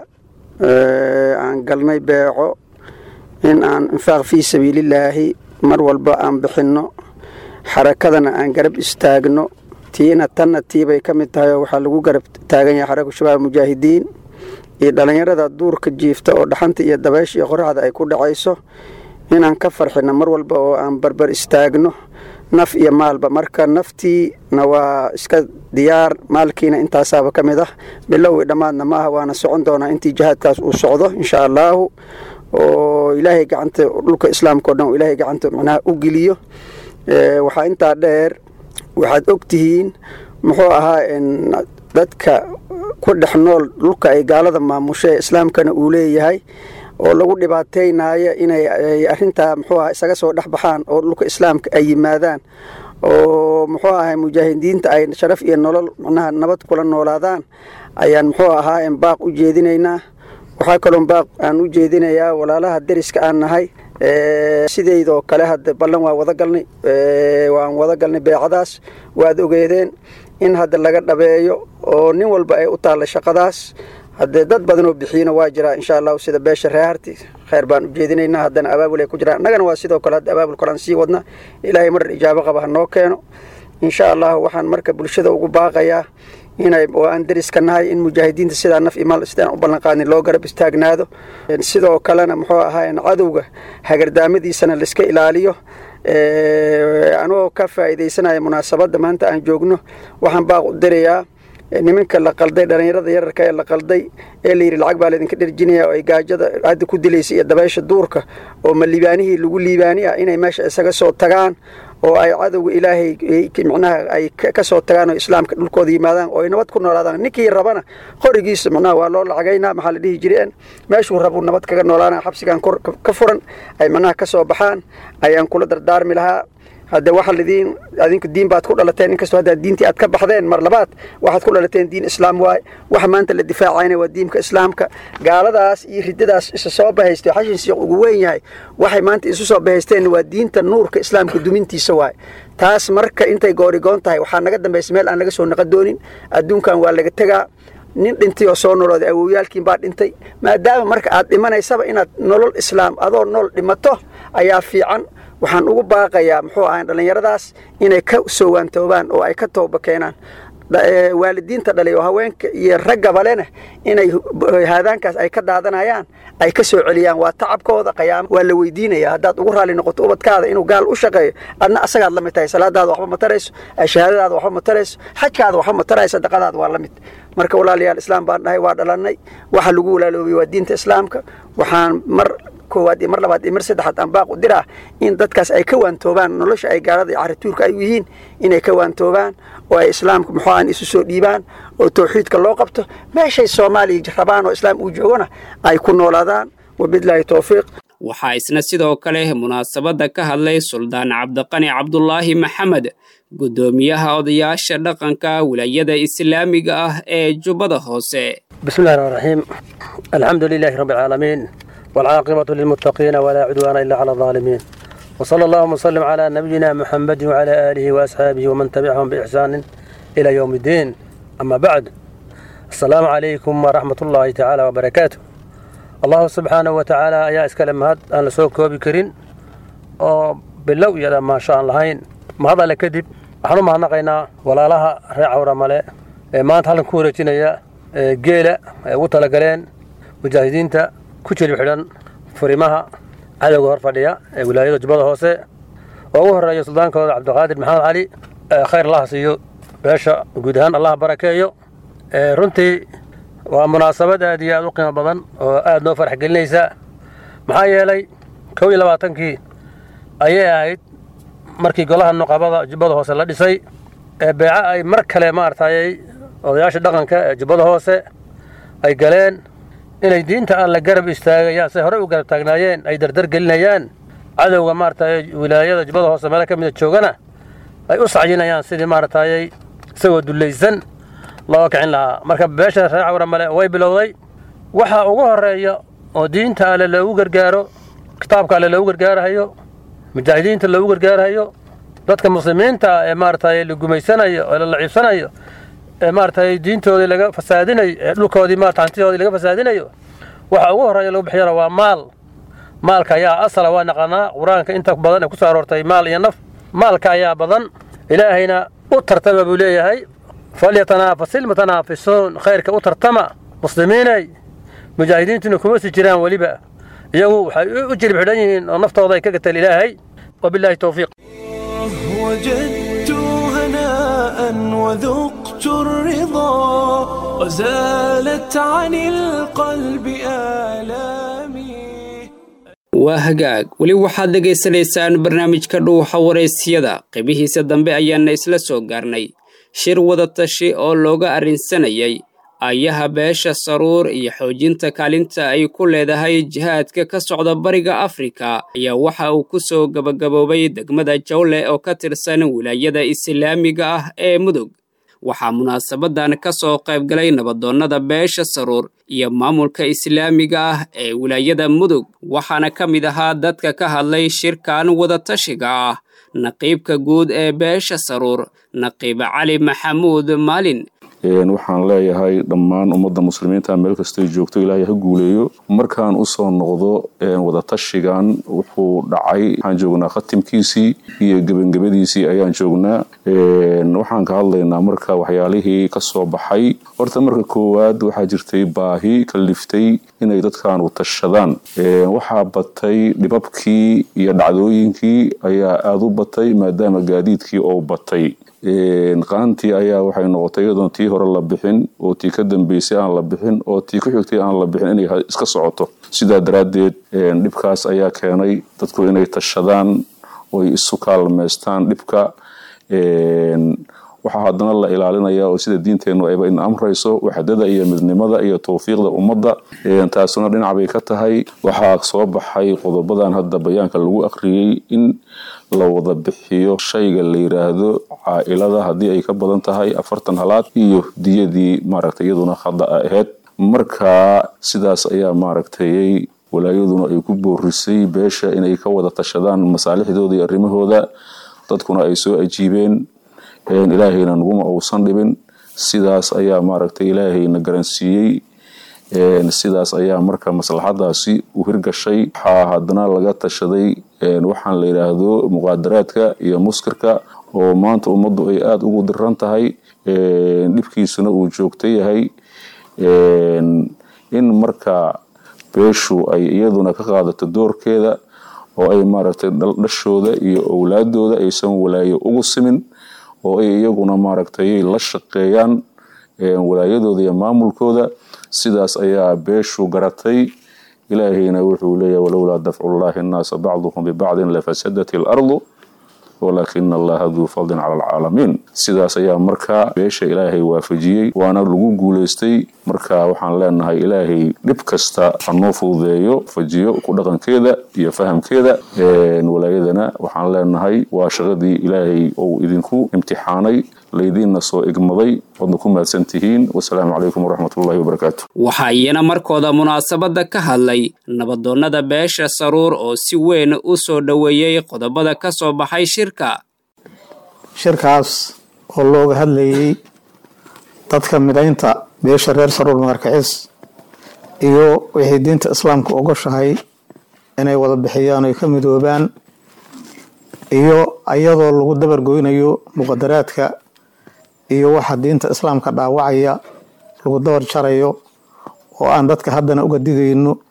aan galnay beeco in aan infaaq fii sabiilillaahi mar walba aan bixinno xarakadana aan garab istaagno tiina tanna tiibay ka mid tahay oo waxaa lagu garab taagan yahay xaraka shabaab mujaahidiin iyo dhallinyarada duurka jiifta oo dhaxanta iyo dabaysha iyo qoraxda ay ku dhacayso inaan ka farxino mar walba oo aan barbar istaagno naf iyo maalba marka naftiina waa iska diyaar maalkiina intaasaaba ka mid ah bilowii dhammaadna ma ah waana socon doonaa intii jihaadkaas uu socdo insha allaahu oo ilaahay gacanta dhulka islaamka o dhan oo ilaahay gacanta macnaha u geliyo waxaa intaa dheer waxaad og tihiin muxuu ahaa dadka ku dhex nool dhulka ay gaalada maamusho ee islaamkana uu leeyahay oo lagu dhibaateynayo inay arintaa muxuu aha isaga soo dhex baxaan oo dhulka islaamka ay yimaadaan oo muxuu ahay mujaahidiinta ay sharaf iyo nolol macnaha nabad kula noolaadaan ayaan muxuu ahaa baaq u jeedinaynaa waxaa kaloo baaq aan u jeedinayaa walaalaha deriska aan nahay sideydoo kale hadda ballan waa wada galnay waan wada galnay beecadaas waad ogeedeen in hadda laga dhabeeyo oo nin walba ay u taalla shaqadaas haddee dad badan oo bixiyina waa jiraa insha allahu sida beesha reeharti kheyr baan u jeedinaynaa haddana abaabul ay ku jiraan annagana waa sidoo kale hadda abaabul kalaan sii wadna ilaahay marar ijaabo qaba ha noo keeno insha allahu waxaan marka bulshada ugu baaqayaa inay oo aan deriska nahay in mujaahidiinta sidaa naf imaal sidaan u ballanqaadin loo garab istaagnaado sidoo kalena muxuu ahaa cadowga hagardaamadiisana laiska ilaaliyo anoo ka faa'iidaysanaya munaasabadda maanta aan joogno waxaan baaq u dirayaa nimanka la qalday dhallinyarada yararka ee la qalday ee layidhi lacag baa laydinka dherjinaya oo ay gaajada hadda ku dilaysa iyo dabaysha duurka oo ma liibaanihii lagu liibaani ah inay meesha isaga soo tagaan oo ay cadowga ilaahay micnaha ay ka soo tagaan oo islaamka dhulkooda yimaadaan oo ay nabad ku noolaadaan ninkii rabana qorigiisa macnaha waa loo lacagaynaa maxaa la dhihi jireen meeshuu rabuu nabad kaga noolaana xabsigan ka furan ay macnaha ka soo baxaan ayaan kula dardaarmi lahaa hadde waxa lidiin adinku diin baad ku dhalateen inkastoo hadda diintii aad ka baxdeen mar labaad waxaad ku dhalateen diin islaam waaye waxa maanta la difaacayna waa diinka islaamka gaaladaas iyo riddadaas isa soo bahaystay xashin siiq ugu weyn yahay waxay maanta isu soo bahaysteen waa diinta nuurka islaamka dumintiisa waaye taas marka intay goorigoon tahay waxaa naga dambaysa meel aan laga soo naqon doonin adduunkan waa laga tegaa nin dhintay oo soo nolooday awowyaalkiin baa dhintay maadaama marka aad dhimanaysaba inaad nolol islaam adoo nool dhimato ayaa fiican waxaan ugu baaqayaa muxuu ahay dhallinyaradaas inay ka soo waantoobaan oo ay ka tooba keenaan waalidiinta dhalay oo haweenka iyo raggaba lena inay haadaankaas ay ka daadanayaan ay ka soo celiyaan waa tacabkooda qayaamo waa la weydiinaya haddaad ugu raalli noqoto ubadkaada inuu gaal u shaqeeyo adna asagaad la mid tahay salaadaada waxba ma tarayso shahaadadaada waxba ma tarayso xajkaada waxba ma tarayso sadaqadaada waa la mid marka walaalayaal islaam baan dhahay waa dhalannay waxa lagu walaaloobay waa diinta islaamka waxaan mar koowaad iyo mar labaad iyo mar saddexaad aan baaq u diraa in dadkaas ay ka waantoobaan nolosha ay gaalada iyo carituurka ay u yihiin inay ka waantoobaan oo ay islaamka muxuu aan isu soo dhiibaan oo tawxiidka loo qabto meeshay soomaaliya rabaan oo islaam uu joogona ay ku noolaadaan wabilaahi towfiiq waxaa isna sidoo kale munaasabadda ka hadlay suldaan cabdiqani cabdulaahi maxamed guddoomiyaha odayaasha dhaqanka wilaayada islaamiga ah ee jubbada hoose bismillahi raxmaan raxiim alxamdu lilaahi rabbi alcaalamiin والعاقبة للمتقين ولا عدوان إلا على الظالمين وصلى اللهم وسلم على نبينا محمد وعلى آله وأصحابه ومن تبعهم بإحسان إلى يوم الدين أما بعد السلام عليكم ورحمة الله تعالى وبركاته الله سبحانه وتعالى يا إسكالم هاد أنا سوك بكرين باللو يا ما شاء الله هين ما هذا لكذب waxaanu mahadnaqaynaa walaalaha reer cawramale ee maanta halkan ku wareejinaya geela ay ugu talagaleen mujaahidiinta ku jilib xidhan furimaha cadowga hor fadhiya ee wilaayada jubbada hoose oo ugu horreeya suldaankooda cabdiqaadir maxamed cali khayr allaha siiyo beesha guud ahaan allah barakeeyo runtii waa munaasabad aad iyo aad u qiimo badan oo aad noo farax gelinaysa maxaa yeelay kow iyo labaatankii ayay ahayd markii golaha nuqabada jubbada hoose la dhisay ee beeco ay mar kale maaragtayay odayaasha dhaqanka ee jubbada hoose ay galeen inay diinta aan la garab istaagayaan say horey u garab taagnaayeen ay dardar gelinayaan cadowga maaragtay wilaayada jubbada hoose meelo ka mida joogana ay u sacyinayaan sidii maaragtayay isagoo dullaysan loo kicin lahaa marka beesha reer cawramale way bilowday waxa ugu horeeya oo diinta alle loogu gargaaro kitaabka alle loogu gargaarahayo mujaahidiinta loogu gargaarahayo dadka muslimiinta ee maaragtay la gumaysanayo ee la laciibsanayo ee maaragtay diintoodii laga fasaadinayo ee dhulkoodii maarata hantidoodii laga fasaadinayo waxa ugu horreeya lagu bixiyana waa maal maalka ayaa asala waa naqanaa qur-aanka inta badan ee ku soo aroortay maal iyo naf maalka ayaa badan ilaahayna u tartama buu leeyahay falyatanaafasil ilmutanaafisuun khayrka u tartama muslimiinay mujaahidiintuna kuma si jiraan weliba iyagu waxay u jirib xidhan yihiin oo naftooda ay ka gateen ilaahay wabilaahi towfiiq وجدت هناء وذقت الرضا وزالت عن القلب آلامي waa hagaag weli waxaad dhegaysanaysaan barnaamijka dhuuxa waraysyada qaybihiisa dambe ayaana isla soo gaarnay shir wadatashi oo looga arrinsanayay ayaha beesha saruur iyo xoojinta kaalinta ay ku leedahay jihaadka ka socda bariga afrika ayaa waxa uu ku soo gabagaboobay degmada jawle oo ka tirsan wilaayada islaamiga ah ee mudug waxaa munaasabadan ka soo qaybgalay nabadoonnada beesha saruur iyo maamulka islaamiga ah ee wilaayada mudug waxaana ka mid ahaa dadka ka hadlay shirkan wadatashiga ah naqiibka guud ee beesha saruur naqiib cali maxamuud maalin waxaan leeyahay dhammaan ummadda muslimiinta meel kastay joogto ilaahay ha guuleeyo markaan usoo noqdo wadatashigan wuxuu dhacay waxaan joognaa khatimkiisii iyo gebangabadiisii ayaan joognaa waxaan ka hadlaynaa marka waxyaalihii ka soo baxay horta marka koowaad waxaa jirtay baahi kaliftay inay dadkaanu tashadaan waxaa batay dhibabkii iyo dhacdooyinkii ayaa aada u batay maadaama gaadiidkii oo batay qaantii ayaa waxay noqotay iyadoon tii hore la bixin oo tii ka dambeysay aan la bixin oo tii ku xigtay aan la bixin inay iska socoto sidaa daraaddeed dhibkaas ayaa keenay dadku inay tashadaan oy isu kaalmaystaan dhibka waxaa haddana la ilaalinaya oo sida diinteennu ayba in amrayso waxdada iyo midnimada iyo towfiiqda ummadda taasuna dhinac bay ka tahay waxaa soo baxay qodobadan hadda bayaanka lagu akhriyey in la wada bixiyo shayga la yiraahdo caa-ilada haddii ay ka badan tahay afartan halaad iyo diyadii maaragtay iyaduna khada a ahayd marka sidaas ayaa maaragtay walaayaduna ay ku boorisay beesha inay ka wada tashadaan masaalixdooda iyo arrimahooda dadkuna ay soo ajiibeen ilaahayna naguma uusan dhibin sidaas ayaa maaragtay ilaahayna garansiiyey sidaas ayaa marka maslaxadaasi u hirgashay waxaa haddana laga tashaday waxaan la yidhaahdo muqaadaraadka iyo muskirka oo maanta ummaddu ay aada ugu diran tahay dhibkiisuna uu joogto yahay in marka beeshu ay iyaduna ka qaadato doorkeeda oo ay maaragtay dhashooda iyo owlaadooda aysan walaayo ugu simin oo ay iyaguna maaragtay la shaqeeyaan walaayadooda iyo maamulkooda sidaas ayaa beeshu garatay ilaahayna wuxuu leeyahay walowlaa dafcullaahi annaasa bacduhum bibacdin lafasadat ilardu walaakina allaha duu fadlin cala alcaalamiin sidaas ayaa markaa beesha ilaahay waafajiyey waana lagu guulaystay marka waxaan leenahay ilaahay dhib kasta hanoo fududeeyo fajiyo ku dhaqankeeda iyo fahamkeeda walaayadana waxaan leenahay waa shaqadii ilaahay ou idinku imtixaanay laydiinna soo igmaday waadna ku mahadsan tihiin wasalaamu calaykum waraxmatullahi wabarakaatu waxaa iyana markooda munaasabadda ka hadlay nabadoonnada beesha saruur oo si weyn u soo dhoweeyey qodobada ka soo baxay shirka shirkaas oo looga hadlayay dadka midaynta beesha reer saruur magarkacis iyo wixii diinta islaamka ogoshahay inay wada bixiyaan oy ka midoobaan iyo ayadoo lagu dabargoynayo muqadaraadka iyo waxa diinta islaamka dhaawacaya lagu dabar jarayo oo aan dadka haddana uga digayno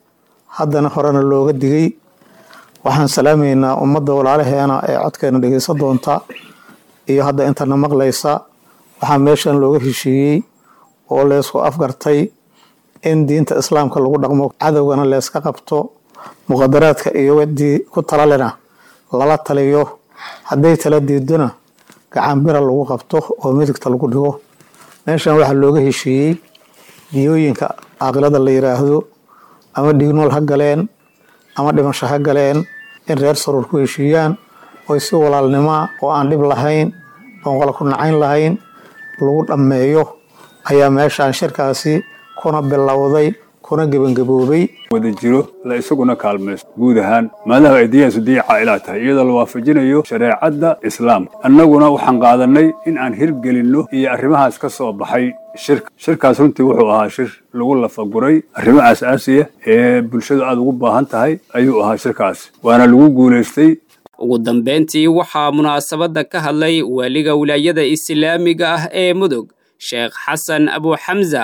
haddana horena looga digay waxaan salaamaynaa ummadda walaalaheena ee codkeena dhegeysan doonta iyo hadda intana maqlaysa waxaa meeshan looga heshiiyey oo leysku afgartay in diinta islaamka lagu dhaqmo cadowgana leeska qabto muqadaraadka iyo wadii ku talalena lala taliyo hadday tala diidona gacanbira lagu qabto oo midigta lagu dhigo meeshan waxaa looga heshiiyey diyooyinka caaqilada la yiraahdo ama dhignool ha galeen ama dhimasho ha galeen in reer saruur ku heshiiyaan oy si walaalnimoa oo aan dhib lahayn oon qola ku nacayn lahayn lagu dhammeeyo ayaa meeshaan shirkaasi kuna bilowday kuna gebangaboobay wada jiro la isaguna kaalmaysto guud ahaan maadaama ay diyaansu diya caa'ilaa tahay iyadoo la waafajinayo shareecadda islaamka annaguna waxaan qaadanay in aan hirgelinno iyo arrimahaas ka soo baxay shirka shirkaas runtii wuxuu ahaa shir lagu lafaguray arrimo aasaasiya ee bulshadu aada ugu baahan tahay ayuu ahaa shirkaas waana lagu guulaystay ugu dambeyntii waxaa munaasabadda ka hadlay waaliga wilaayada islaamiga ah ee mudug sheekh xasan abu xamza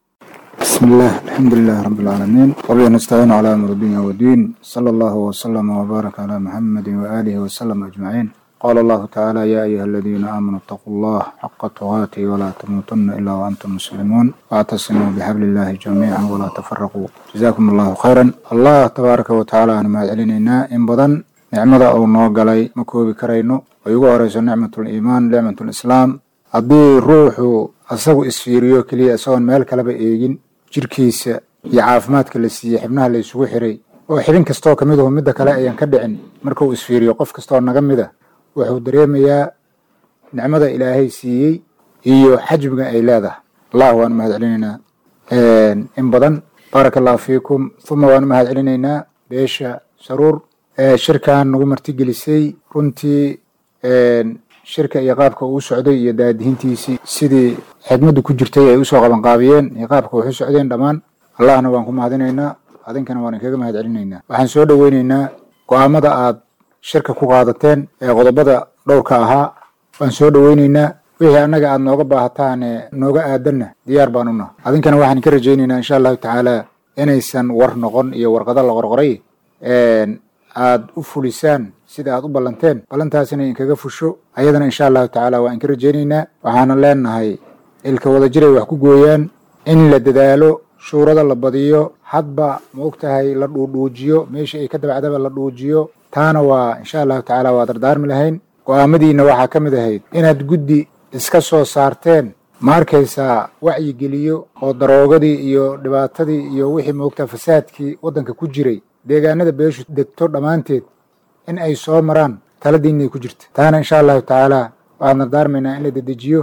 بسم الله الحمد لله رب العالمين وبه نستعين على أمر الدنيا والدين صلى الله وسلم وبارك على محمد وآله وسلم أجمعين قال الله تعالى يا أيها الذين آمنوا اتقوا الله حق تقاته ولا تموتن إلا وأنتم مسلمون واعتصموا بحبل الله جميعا ولا تفرقوا جزاكم الله خيرا الله تبارك وتعالى أنا ما علينا إن بدن nicmada uu noo galay ma koobi karayno ay ugu horeyso nicmatul iimaan nicmatul islaam haddii ruuxu asagu isfiiriyo keliya isagoon meel kaleba eegin jirkiisa iyo caafimaadka la siiyey xibnaha la isugu xiray oo xibin kastoo ka mid ahu midda kale ayaan ka dhicin marka uu isfiiriyo qof kastoo naga mid a wuxuu dareemayaa nicmada ilaahay siiyey iyo xajmiga ay leedahay allah waan mahad celinaynaa in badan baaraka allahu fiikum uma waan mahad celinaynaa beesha saruur shirkan nagu martigelisay runtii shirka iyo qaabka uu socday iyo daadihintiisii sidii xidmaddu ku jirtay ay usoo qabanqaabiyeen iyo qaabka waxu socdeen dhammaan allahna waan ku mahadinaynaa adinkana waan inkaga mahad celinaynaa waxaan soo dhoweynaynaa go-aamada aad shirka ku qaadateen ee qodobada dhowrka ahaa waan soo dhoweynaynaa wixii annaga aad nooga baahataan nooga aadanna diyaar baan una adinkana waxaan ka rajaynaynaa insha allahu tacaala inaysan war noqon iyo warqado la qorqoray aad u fulisaan sida aad u ballanteen ballantaasina inkaga fusho ayadana insha allahu tacaala waa inka rajaynaynaa waxaana leenahay ilka wada jiray wax ku gooyaan in la dadaalo shuurada la badiyo hadba ma og tahay la dhuudhuujiyo meesha ay ka dabacdaba la dhuujiyo taana waa insha allahu tacaala waa dardaarmi lahayn go-aamadiina waxaa ka mid ahayd inaad guddi iska soo saarteen ma arkaysaa wacyigeliyo oo daroogadii iyo dhibaatadii iyo wixii moogtaa fasaadkii waddanka ku jiray deegaanada beeshu degto dhammaanteed in ay soo maraan taladiinay ku jirta taana insha allahu tacaala waxaan dardaarmaynaa in la dedejiyo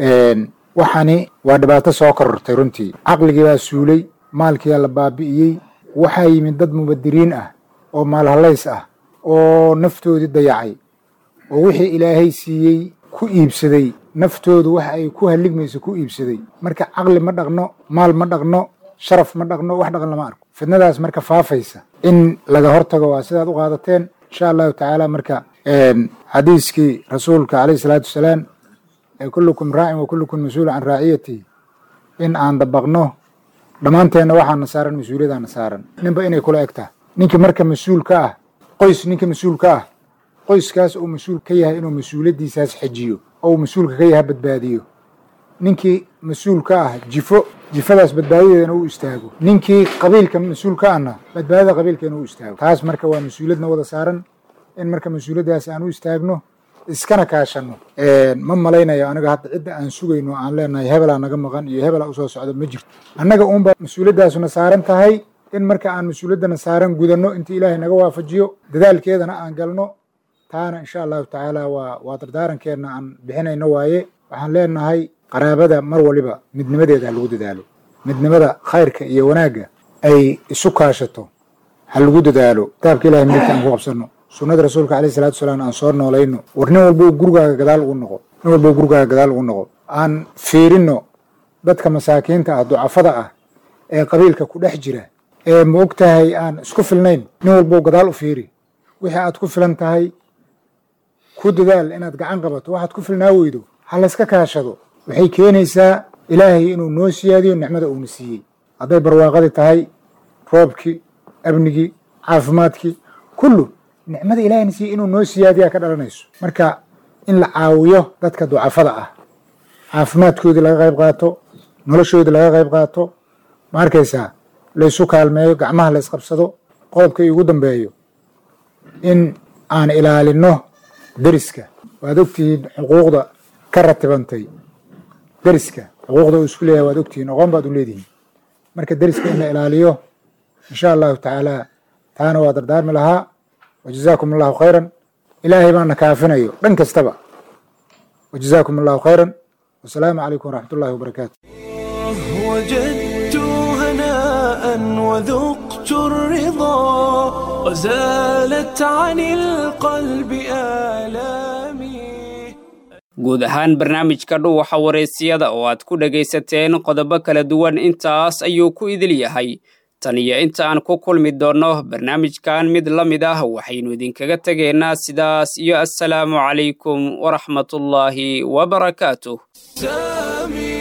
waxani waa dhibaato soo korortay runtii caqligii baa suulay maalkiibaa la baabi'iyey waxaa yimid dad mubadiriin ah oo maalhalays ah oo naftoodii dayacay oo wixii ilaahay siiyey ku iibsaday naftoodu wax ay ku halligmayso ku iibsaday marka caqli ma dhaqno maal ma dhaqno sharaf ma dhaqno wax dhaqan lama arko fidnadaas marka faafaysa in laga hortago waa sidaad u qaadateen insha allahu tacaala marka xadiiskii rasuulka caleyhi salaatu wasalaam ee kullukum raacin wa kullukum mas-uulu can raaciyatihi in aan dabaqno dhammaanteenna waxaana saaran mas-uuliyadaana saaran ninba inay kula eg tahay ninkii marka mas-uul ka ah qoys ninka mas-uul ka ah qoyskaas uu mas-uul ka yahay inuu mas-uuliyaddiisaas xejiyo oo uu mas-uulka ka yahay badbaadiyo ninkii mas-uul ka ah jifo jifadaas badbaadadeedana u istaago ninkii qabiilka mas-uul ka ahna badbaadada qabiilkeena u istaago taas marka waa mas-uuliyadna wada saaran in marka mas-uuliyaddaas aan u istaagno iskana kaashanno ma malaynayo aniga hadda cidda aan sugayno aan leenahay hebelaa naga maqan iyo hebelaa usoo socdo ma jirto annaga uunba mas-uuliyaddaasuna saaran tahay in marka aan mas-uuliyaddana saaran gudanno intii ilaahay naga waafajiyo dadaalkeedana aan galno taana insha allahu tacaala waa waa dardaarankeedna aan bixinayno waaye waxaan leenahay qaraabada mar waliba midnimadeeda ha lagu dadaalo midnimada khayrka iyo wanaagga ay isu kaashato ha lagu dadaalo kitaabka ilahay midka aan ku qabsanno sunnada rasuulka alayhi salatu wasalaam aan soo noolayno war nin walbo gurigaaga gadaal ugu noqo nin walbo gurigaaga gadaal ugu noqo aan fiirino dadka masaakiinta ah ducafada ah ee qabiilka ku dhex jira ee ma og tahay aan isku filnayn nin walbo gadaal u fiiri wixii aad ku filan tahay ku dadaal inaad gacan qabato waxaad ku filnaa weydo ha layska kaashado waxay keenaysaa ilaahay inuu noo siyaadiyo nicmada uuna siiyey hadday barwaaqadii tahay roobkii amnigii caafimaadkii kullu nicmada ilahayna siiya inuu noo siyaadiyaa ka dhalanayso marka in la caawiyo dadka ducafada ah caafimaadkoodii laga qayb qaato noloshoodii laga qayb qaato ma arkaysaa laysu kaalmeeyo gacmaha la isqabsado qodobka iugu dambeeyo in aan ilaalino deriska waad ogtihiin xuquuqda ka ratibantay deriska xuquuqda uu isku leeyahay waad ogtihiin aqoon baad u leedihiin marka deriska in la ilaaliyo insha allahu tacaala taana waa dardaarmi lahaa wajazaakum allahu khayran ilaahay baana kaafinayo dhan kastaba wajazaakum allahu khayran wasalaamu calaykum waraxmat ullahi wabarakaatu وجدت هناء وذقت الرضا وزالت عن القلب آلامي guud ahaan barnaamijka dhuwaxa wareysiyada oo aad ku dhegaysateen qodobo kala duwan intaas ayuu ku idil yahay tan iyo inta aan ku kulmi doonno barnaamijkan mid la mid ah waxaynu idinkaga tegaynaa sidaas iyo assalaamu calaykum waraxmatullaahi wabarakaatuh